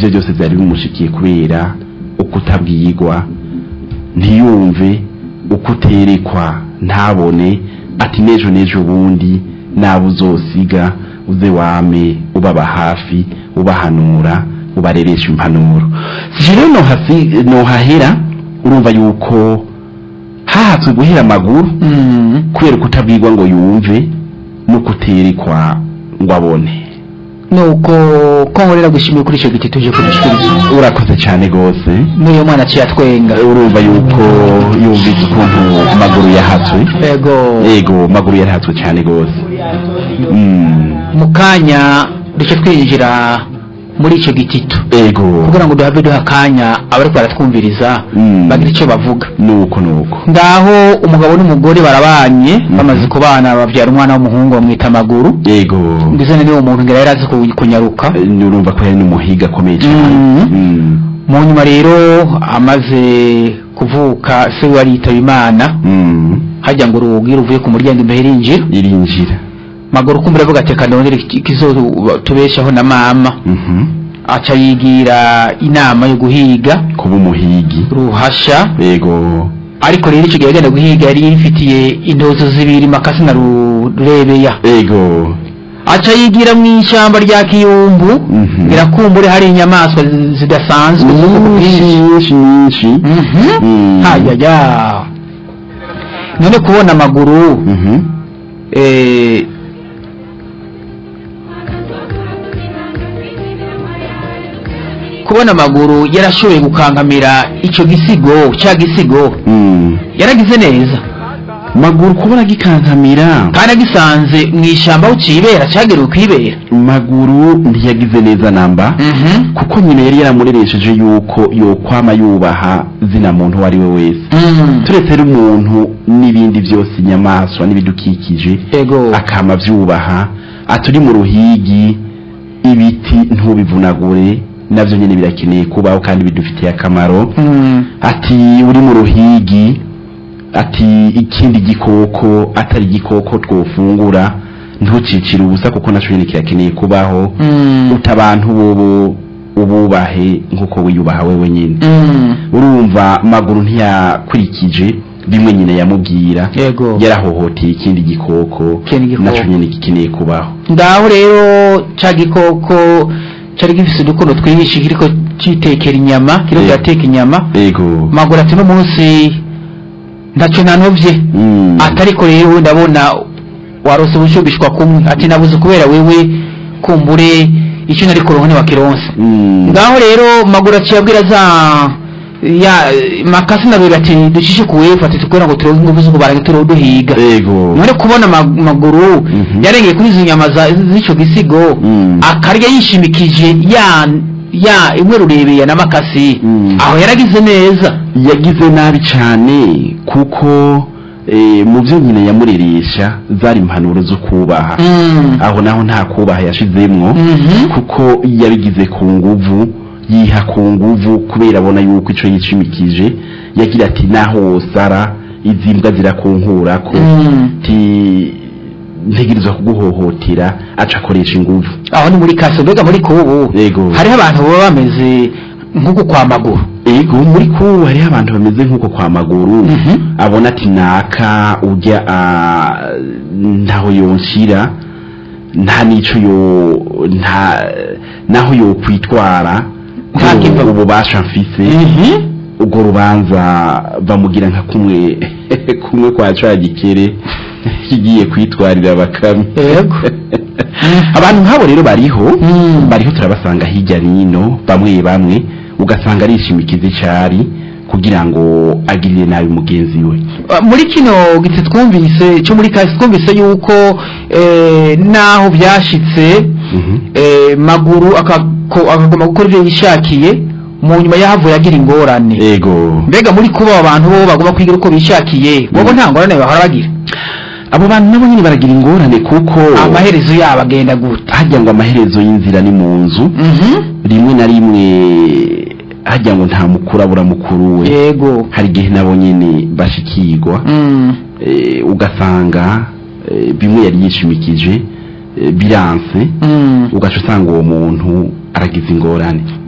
ivyo byose vyari bimushikiye kubera ukutabwirwa ntiyumve ukuterekwa ntabone ati nejo nejo ubundi nabo uzosiga uze wame ubaba hafi ubahanura ubareresha impanuro sije rero nohasi- nohahera urumva yuko hahatswe guhera amaguru Mm. kubera kutabwirwa ngo yumve no kuterekwa ngo abone nuko ko nkorera gushimira kuri icyo giti tuje kudushyikiriza urakoze cyane rwose n'uyu mwana aciye atwenga urumva yuko yumvise ukuntu amaguru yahatswe yego yego amaguru yarahatswe cyane rwose Mm, mu kanya duce twinjira muri icyo gitito yego kugira ngo duhave duha akanya abari baratwumviriza Mm. bagira icyo bavuga nuko nuko ngaho umugabo n'umugore barabanye bamaze kubana babyara umwana w'umuhungu bamwita amaguru yego ndetse n'uwo muntu ngira yari azi ku- kunyaruka Eh, urumva ko yari n'umuhiga akomeye cyane Mm. Mm, mu nyuma rero amaze kuvuka se we aritaba imana mm, hajya ngo urugi ruvuye ku muryango imbere irinjira irinjira maguru kumbura avuga ati kanondere kizo tubeshaho na mama Mhm. aca yigira inama yo guhiga kuba umuhigi ruhasha yego ariko rero icyo gihe agenda guhiga yari yifitiye intozo zibiri makasi na rurebeya yego aca yigira mu ishyamba rya kiyumbu Mhm. irakumbure hari inyamaswa zi- zidasanzwe z'ubwoko nyinshi bwinshi nyinshi nyinshi Mhm. Mm. hayaya none kubona amaguru Mhm. eh, kubona amaguru yarashoboye gukankamira icyo gisigo cya gisigo Mm. yaragize neza maguru kubona gikankamira kandi agisanze mu ishyamba aho ukibera cyagerewe kwibera maguru ntiyagize neza namba Mhm. kuko nyina yari yaramureresheje yuko yokwama yubaha zina muntu uwo ari we wese Mm. turetse rero umuntu n'ibindi byose inyamaswa n'ibidukikije ego akama byubaha aturi mu ruhigi ibiti ntubivunagure nabyo nyine birakeneye kubaho kandi bidufitiye akamaro Mm. ati uri mu ruhigi ati ikindi gikoko atari igikoko twofungura ntucicire ubusa kuko nacyo nyine kirakeneye kubaho Mm. uta abantu bobo ububahe nk'uko wiyubaha wewe nyine Mm. urumva maguru ntiyakurikije bimwe nyine yamubwira yego yarahohoteye ikindi gikoko Ikindi gikoko. nacyo nyine gikeneye kubaho ngaho rero cya gikoko cyari gifite udukono twihishe kiriko citekera inyama kiriko Eh. kirateka inyama ego maguru ati no munsi ntacyo nanovye Mm. atariko rero ndabona warose ubushubishwa kumwe ati nabuze kubera wewe kumbure icyo nari kuronka ntiwakironse Mm. ngaho rero maguru aciye abwira za ya makasi na bebe ati ducishe ku wefu ati tukubera ngo turonke ingufu zo kubaranga turiho duhiga ego none kubona ama- amaguru Mhm. yarengeye kuri izo nyama za- z'ico gisigo Mm. akarya yishimikije ya ya imwe rurebeye na makasi Mm. aho yaragize neza yagize nabi cyane kuko eh, mu byo nyine yamureresha zari impanuro zo kubaha Mm. aho naho nta kubaha yashizemwo Mhm. kuko yabigize ku nguvu yiha ku nguvu kubera abona yuko ico yishimikije yagira ati naho wosara izi mbwa zirakunkurako Mm. ti ntegerezwa kuguhohotera aca akoresha inguvu aho ni muri kaso mbega muri kubu Yego. hariho abantu baba bameze nk'uko kwa maguru ego muri kubu hariho abantu bameze nk'uko kwa maguru Mhm. abona ati naka ujya ah, ntaho yonshira nta nico yo nta naho yo kwitwara Nta kiva- ububasha mfise ubwo rubanza bamugira nka kumwe kumwe kwa ca gikere kigiye kwitwarira bakame yego abantu nk'abo rero bariho Mm. bariho turabasanga hirya nino bamwe bamwe ugasanga arishimikiza icari kugira ngo agirire nabi mugenzi we Uh, muri kino giti twumvise cyo muri kasi twumvise yuko eh, naho byashitse Mhm. eh, maguru akako- akagomba gukora ibyo yishakiye mu nyuma yahavuye agira ingorane ego mbega muri kuba abantu bo bagomba kwigira uko bishakiye bobo nta ngorane bahora bagira abo bantu nabo nyine baragira ingorane kuko amaherezo yabo agenda gute hajya ngo amaherezo y'inzira ni mu nzu rimwe na rimwe hajya ngo nta mukuru abura mukuru we yego hari igihe nabo nyine bashikirwa Mm. eh, ugasanga eh, bimwe yari yishimikije eh, biranse Mm. ugaca usanga uwo muntu aragize ingorane